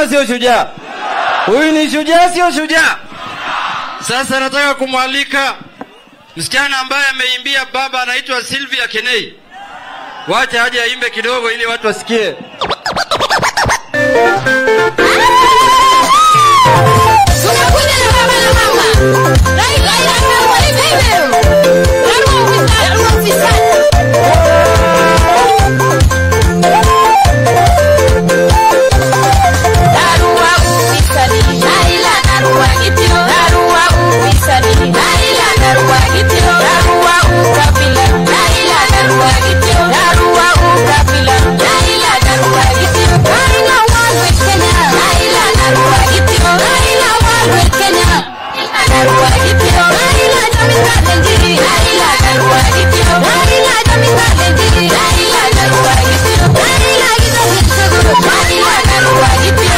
ama sio shujaa? Huyu ni shujaa, sio shujaa? Sasa nataka kumwalika msichana ambaye ameimbia baba, anaitwa Sylvia Kenei. Wacha aje aimbe kidogo ili watu wasikie. Tunakuja na baba na mama. Raila ila Karua hivi. Karua ufisadi, Karua ufisadi. Karua ufisadi. Raila Karua kitio. Karua ufisadi. Raila Karua kitio. Karua ukabila. Raila Karua kitio. Karua ukabila. Raila Karua kitio. Raila wanwe Kenya. Raila Karua kitio. Raila wanwe Kenya. Karua kitio. Raila jamii kalenjiri. Raila Karua kitio. Raila jamii kalenjiri. Raila Karua kitio. Raila kizazi chaguru. Raila Karua kitio.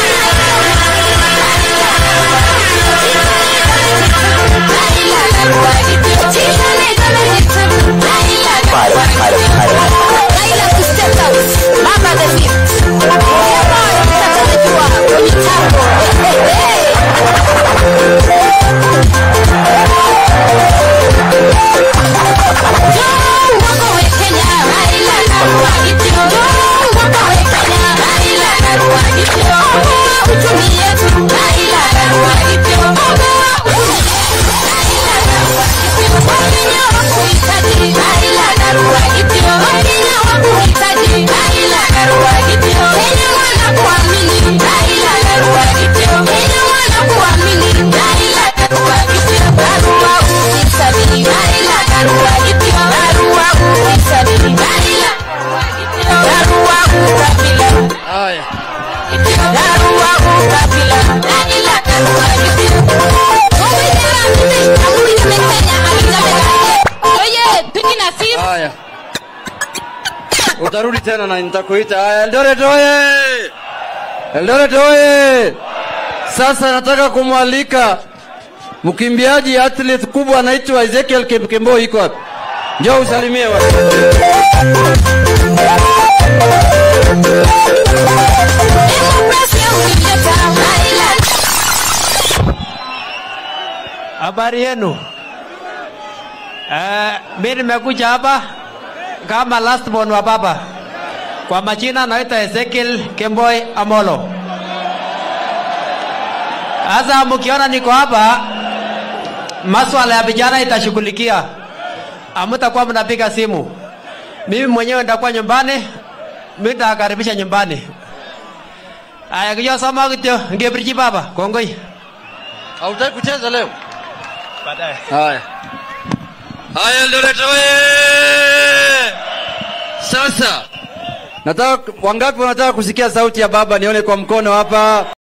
Raila Karua kitio. Chishane jamii chaguru. Raila Karua kitio. Raila to step out. Mama the gift. Yeah, boy, mtatajua kwenye tambo. Hey, hey, hey. Haya, haya, utarudi tena na nitakuita. Haya, Eldoret oye! Eldoret oye! Sasa nataka kumwalika mkimbiaji athlete kubwa anaitwa Ezekiel Kipkemboi, iko wapi? Njoo usalimie watu. Habari yenu? Uh, mi nimekuja hapa kama last born wa baba. Kwa majina naitwa Ezekiel Kemboi Amolo. Sasa mkiona niko hapa, maswala ya vijana itashughulikia, amutakuwa mnapiga simu. Mimi mwenyewe nitakuwa nyumbani, mimi nitakaribisha nyumbani. Aya, kiyo soma kityo, ngebiriji baba, kongoi. Hautaki kucheza leo? Baadaye. Haya. Haya Eldoret oye! Sasa nataka wangapi wanataka kusikia sauti ya baba? Nione kwa mkono hapa.